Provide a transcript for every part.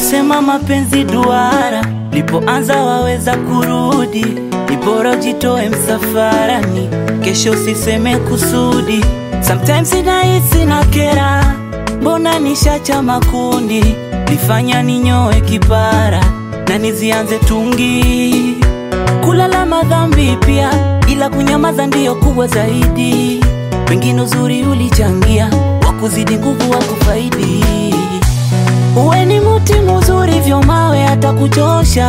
Walisema mapenzi duara, lipoanza waweza kurudi, ni bora ujitoe msafarani, kesho usiseme kusudi. Sometimes inahisi na kera, mbona nishacha makundi, lifanya ninyoe kipara na nizianze tungi, kulala madhambi pia, ila kunyamaza ndiyo kubwa zaidi. Pengine uzuri ulichangia, wakuzidi nguvu wa kufaidi Uwe ni muti muzuri vyo mawe hata kuchosha,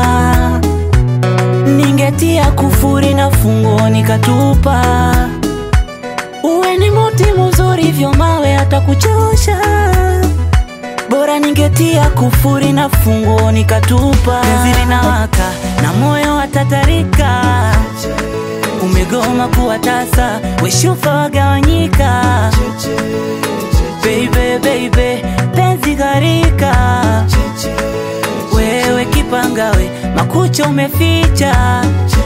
ningetia kufuri na funguo nikatupa. Uwe ni muti muzuri vyo mawe hata kuchosha, bora ningetia kufuri na funguo nikatupa. Penzi linawaka na moyo watatarika, umegoma kuwa tasa, weshufa wagawanyika Baby, baby, penzi gharika, wewe kipangawe, makucha umeficha.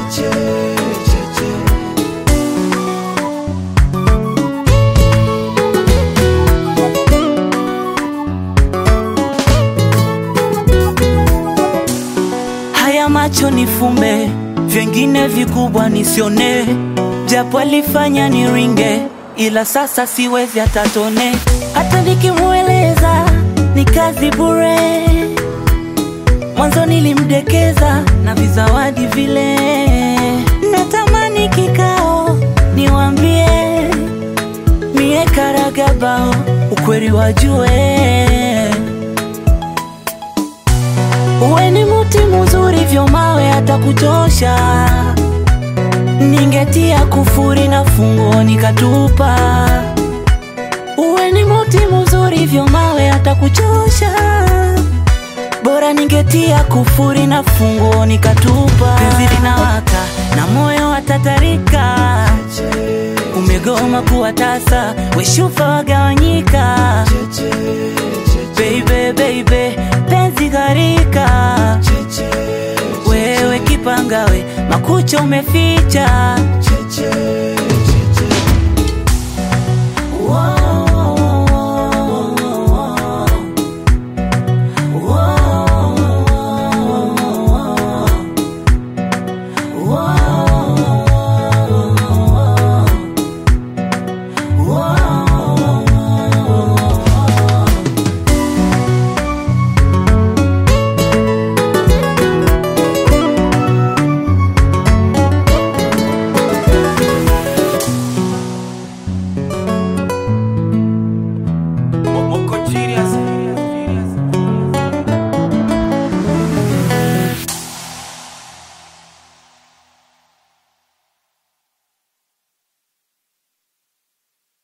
Haya macho nifumbe, vyengine vikubwa nisione, japo alifanya niringe, ila sasa siwezi hata tone, hata nikimweleza ni kazi bure. Mwanzo nilimdekeza na vizawadi vile, natamani kikao niwambie, mie karagabao, ukweli wajue Uwe ni muti muzuri vyo mawe hata kuchosha, ningetia kufuri na funguo nikatupa. Uwe ni muti muzuri vyo mawe hata kuchosha, bora ningetia kufuri na funguo nikatupa. Penzi linawaka na moyo watatarika, umegoma kuwa tasa, weshufa wagawanyika. Baby, baby, penzi gharika, wewe kipangawe, makucha umeficha.